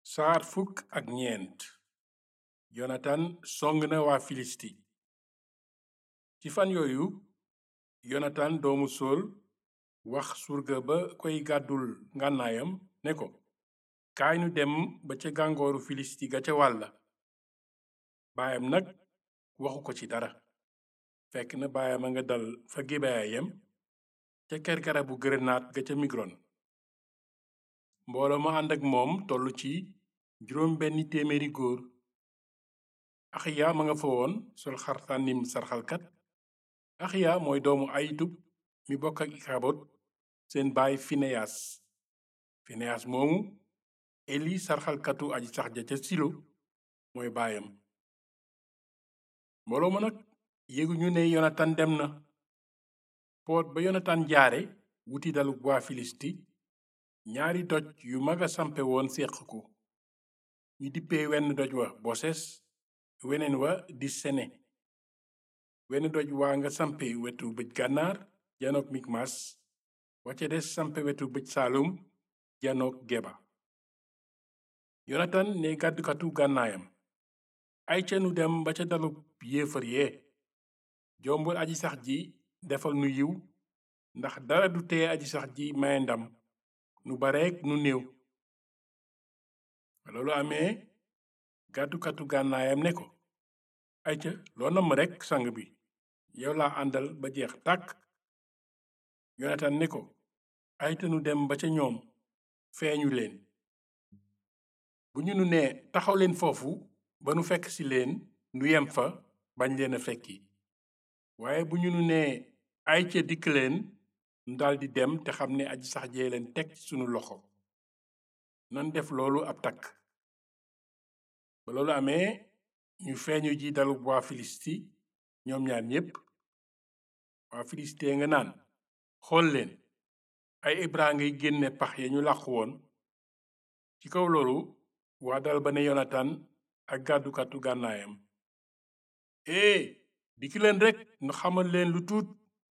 saar fukk ak ñeent yonatan song na waa filisti ci fan yooyu yonatan doomu sool wax surga ba koy gàddul ngànnaayam ne ko kaay nu dem ba ca gàngooru filisti ga ca wàlla baayam nag waxu ko ci dara fekk na baayam a nga dal fa gibeya yem ca ker garabu gërënaat ga ca migron mbooloo ma ànd ak moom tollu ci juróom benni téeméeri góor axiya ma nga fa woon sol xartànnim sarxalkat axiya mooy doomu ayitub mi bokk ak ikabot seen baay fineyas fineyas moomu eli sarxalkatu aji sax ja ca silo mooy baayam mbooloo ma nag yéguñu ne yonatan dem na poot ba yonatan jaare wuti dalu waa filisti ñaari doj yu maga sampe woon séq ko ñu dippee wenn doj wa boses weneen wa di sene wenn doj waa nga sampe wetu bëj gànnaar janook mikmas wacce des sampe wetu bëj saalum janook geba yonatan ne gàddukatu gànnaayam ay ca nu dem ba ca dalub yéefar yee jombul aji sax ji defal nu yiw ndax dara du tee aji sax ji maye ndam nu bareek nu néew loolu amee gàddukatu gànnaayam ne ko ayca loo namm rekk sang bi yow laa àndal ba jeex tàkk yonatan ne ko ayta nu dem ba ca ñoom feeñu leen bu ñu nu nee taxaw leen foofu ba nu fekk ci leen nu yem fa bañ leen a fekki waaye bu ñu nu nee ayca dikk leen nu daldi dem te xam ne aji sax jee leen teg ci sunu loxo nan def loolu ab takk ba loolu amee ñu feeñu ji dalub waa filisti ñoom ñaar ñépp waa filisti nga naan xool leen ay ibra ngay génne pax ya ñu làqu woon ci kaw loolu waa dal ba ne yonatan ak gàddukatu gànnaayam ee dikki leen rekk nu xamal leen lu tuut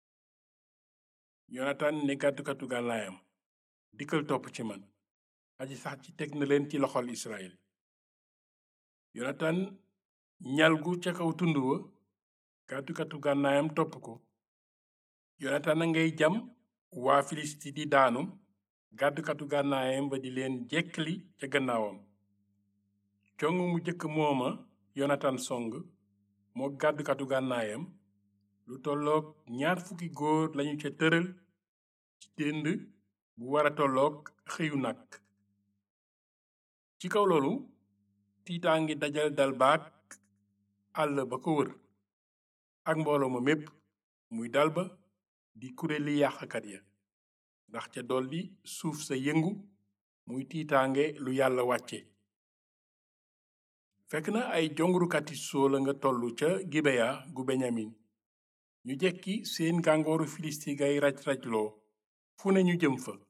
yonatan ne gàddukatu gànnaayam dikkal topp ci man aji sax ci teg na leen ci loxol israel yonatan ñalgu ca kaw tund wa gàddukatu gànnaayam topp ko yonatan a ngay jam waa filisti di daanu gàddukatu gànnaayam ba di leen jekkli ca gannaawam cong mu jëkk mooma yonatan song moo gàddukatu gànnaayam lu tolloog ñaar fukki góor lañu ca tëral ci dënd bu wara tolloog xëyu nag ci kaw loolu tiitaa ngi dajal dal baak àll ba ko wër ak mbooloo ma mépp muy dal ba di kuréeli yàqkat ya ndax ca dolli suuf sa yëngu muy tiitaange lu yàlla wàcce fekk na ay jongurukati sóola nga tollu ca gibeya gu beñamin ñu jekki seen gàngooru filisti gay raj-rajloo fu ne ñu jëm fa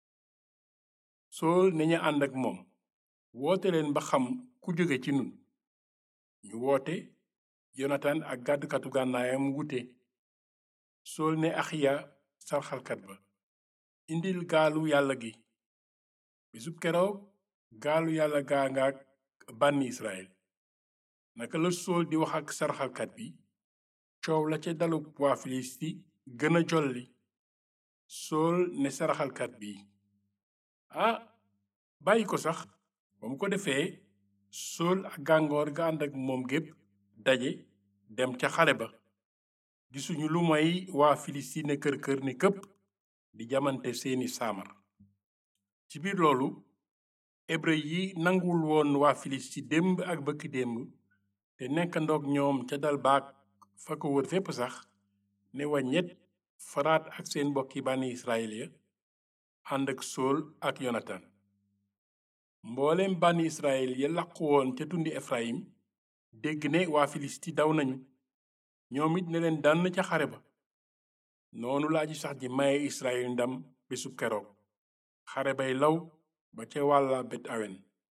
sool ne ña ànd ak moom woote leen ba xam ku jóge ci nun ñu woote yonatan ak gàddukatu gànnaayam wute sool ne axiya sarxalkat ba indil gaalu yàlla gi bisub keroog gaalu yàlla gaa ngaak bànni israel naka la sool di wax ak sarxalkat bi coow la ca dalub waa filisti gën a jolli sool ne saraxalkat bi ah bàyyi ko sax ba mu ko defee sool ak gàngoor ga ànd ak moom gépp daje dem ca xare ba gisuñu lu moy waa filisti ne kër kër ni këpp di jamante seeni saamar ci biir loolu hébreu yi nanguwul woon waa filisti démb ak bëkki démb te nekk ndoog ñoom ca dal baak fa ko wër fépp sax ne waññet faraat ak seen mbokki bànni israel ya ànd ak sool ak yonatan mbooleem bànni israel ya làqu woon ca tundi efrayim dégg ne waa filisti daw nañu ñoom it ne leen dànn ca xare ba noonu la aji sax ji maye israel ndam bésub keroog xare bay law ba ca wàlla bet awen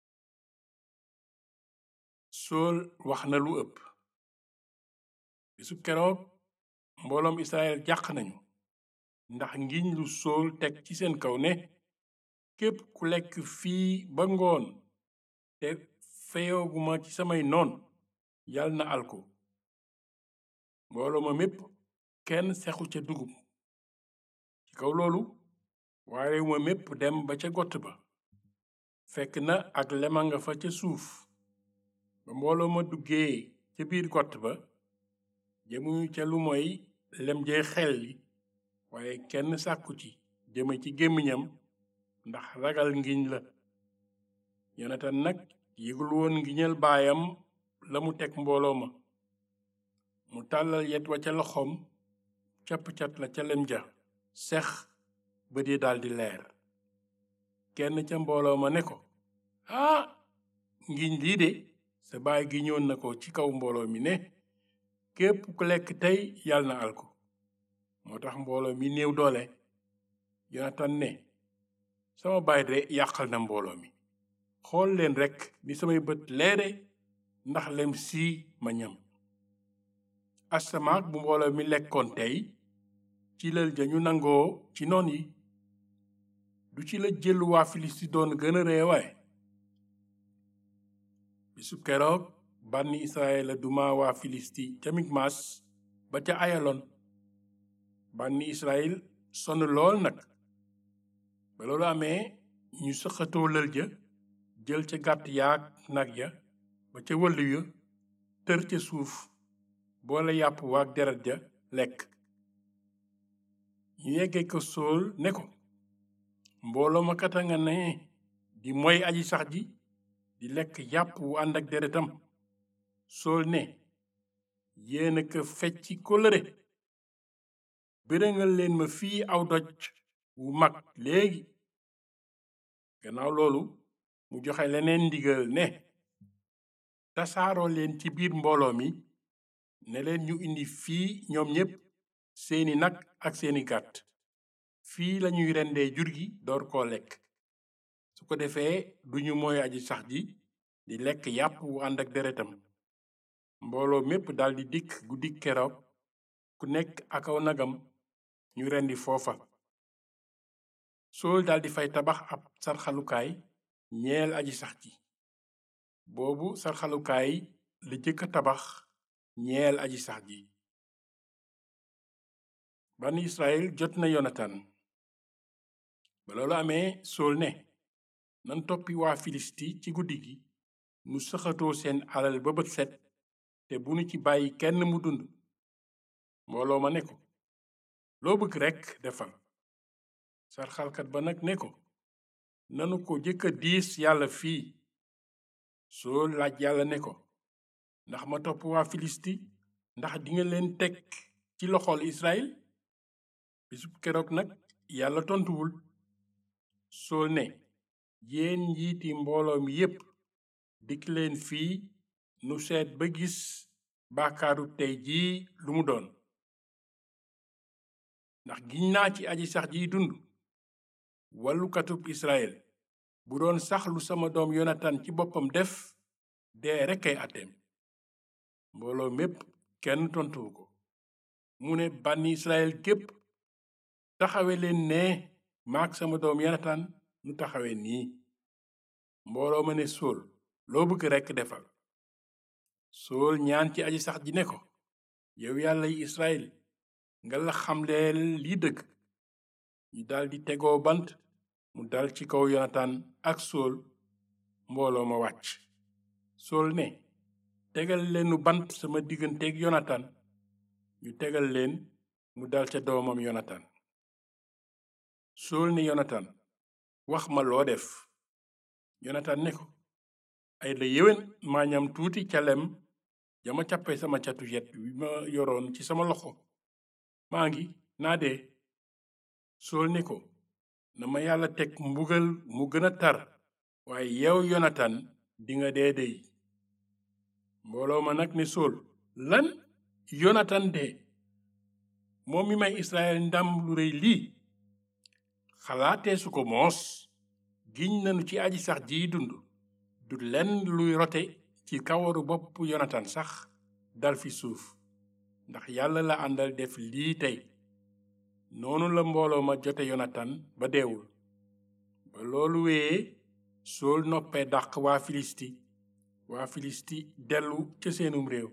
sool wax na lu ëpp bésub keroog mbooloom israel jàq nañu ndax ngiñ lu sool teg ci seen kaw ne képp ku lekk fii ba ngoon te feyooguma ci samay noon yal na alko mbooloo ma mépp kenn sexu ca dugub ci kaw loolu waa réew ma mépp dem ba ca gott ba fekk na ak lema nga fa ca suuf ba mbooloo ma duggee ca biir gott ba jëmuñu ca lu mooy lem jee xel li waaye kenn sàkku ci jëme ci gémmiñam ndax ragal ngiñ la yonatan nag yëgul woon ngiñal baayam la mu teg mbooloo ma mu tàllal yet wa ca loxoom capp-cat la ca lem ja sex bët yi daldi leer kenn ca mbooloo ma ne ko ah ngiñ lii de sa baay gi ñoon na ko ci kaw mbooloo mi ne képp ku lekk tey yàlla na alko moo tax mbooloo mi néew doole yonatan ne sama baay de yàqal na mbooloo mi xool leen rekk ni samay bët leere ndax lem sii ma ñam asamaak bu mbooloo mi lekkoon tey ci lël ja ñu nangoo ci noon yi du ci la jëlu waa filisti doon gën a reewaay bisu keroog bànni israel la duma waa filisti ca mikmas ba ca ayalon bànni israel sonn lool nag ba loolu amee ñu sëqatoo lël ja jël ca gàtt yaak nag ya ba ca wëllu ya tër ca suuf boole yàpp waak deret ja lekk ñu yeggee ko sóol ne ko mbooloo ma kata nga ne di moy aji sax ji di lekk yàpp wu ànd ak deretam sóol ne yéena ko fecci kóllëre bërëngal leen ma fii aw doj wu mag léegi gannaaw loolu mu joxe leneen ndigal ne tasaaroo leen ci biir mbooloo mi ne leen ñu indi fii ñoom ñépp seeni nag ak seeni gàtt fii lañuy rendee jur gi door koo lekk su ko defee duñu mooy aji sax ji di lekk yàpp wu ànd ak deretam mbooloo mépp daldi dikk guddik keroog ku nekk ak aw nagam ñu rendi foofa sool daldi fay tabax ab sarxalukaay ñeel aji sax ji boobu sarxalukaay la jëkka tabax ñeel aji sax ji bani israel jot na yonatan ba loolu amee sool ne nan toppi waa filisti ci guddi gi nu sëxatoo seen alal ba bët set te bu nu ci bàyyi kenn mu dund mbooloo ma ne ko loo bëgg rekk defal sarxalkat ba nag ne ko nanu ko jëkka diis yàlla fii sool laaj yàlla ne ko ndax ma topp waa filisti ndax dinga leen teg ci loxol israel bisub keroog nag yàlla tontuwul sool ne yéen njiiti mbooloo mi yépp dikk leen fii nu seet ba gis baakaaru tey jii lu mu doon ndax giñ naa ci aji sax jiy dund wallukatub israel bu doon sax lu sama doom yonatan ci boppam def dee rekk ay àtteem mbooloo mépp kenn tontuwu ko mu ne bànni israel gépp taxawe leen ne maak sama doom yonatan nu taxawe nii mbooloo ma ne sool loo bëgg rekk defal sool ñaan ci aji sax ji ne ko yow yàlla yi israel nga la xamleel lii dëgg ñu daldi tegoo bant mu dal ci kaw yonatan ak sool mbooloo ma wàcc sool ne tegal leenu bant sama digganteeg yonatan ñu tegal leen mu dal ca doomam yonatan sool ne yonatan wax ma loo def yonatan ne ko ay la yéwén maa ñam tuuti ca lem jama càppe sama catu yet wi ma yoroon ci sama loxo maa ngi naa dee sool ne ko na ma yàlla teg mbugal mu gën a tar waaye yow yonatan dinga dee dey mbooloo ma nag ne sool lan yonatan dee moom mi may israel ndam lu rëy lii xalaatee su ko moos giñ nanu ci aji sax jiy dund du lenn luy rote ci kawaru bopp yonatan sax dal fi suuf ndax yàlla la àndal def lii tey noonu la mbooloo ma jote yonatan ba deewul ba loolu wéyee sool noppee dàq waa filisti waa filisti dellu ca seenum réew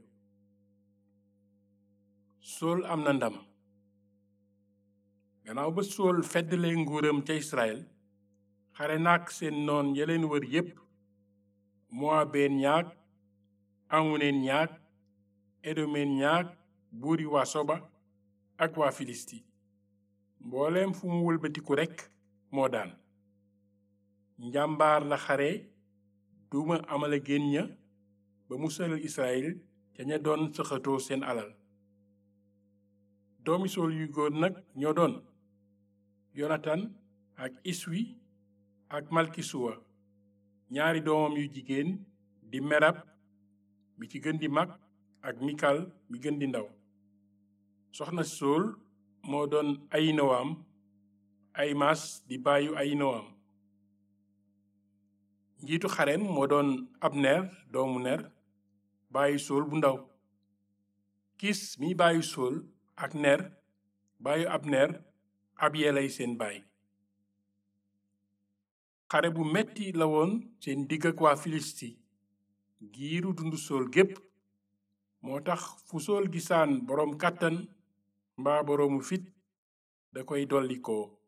sool am na ndam gannaaw ba sool feddalee nguuram ca israel xare naak seen noon ya leen wër yépp moabeen ñaag amoneen ñaag edomeen ñaag buuri waa soba ak waa filisti mbooleem fu mu wëlbatiku rekk moo daan njàmbaar la xare duma amala génn ña ba musal israel ca ña doon sëxatoo seen alal doomi sool yu góor nag ñoo doon yonatan ak iswi ak malkisuwa ñaari doomam yu jigéen di merab mi ci gën di mag ak mikal mi gën di ndaw soxna sool moo doon ayinowaam aymas di baayu ayinowaam njiitu xarem moo doon abner doomu ner baayu sool bu ndaw kis mi baayu sool ak ner baayu abner ab yelay seen baay xare bu metti la woon seen digg ak waa filisti giiru dundu sool gépp moo tax fu sool gisaan boroom kàttan mbaa boroomu fit da koy dollikoo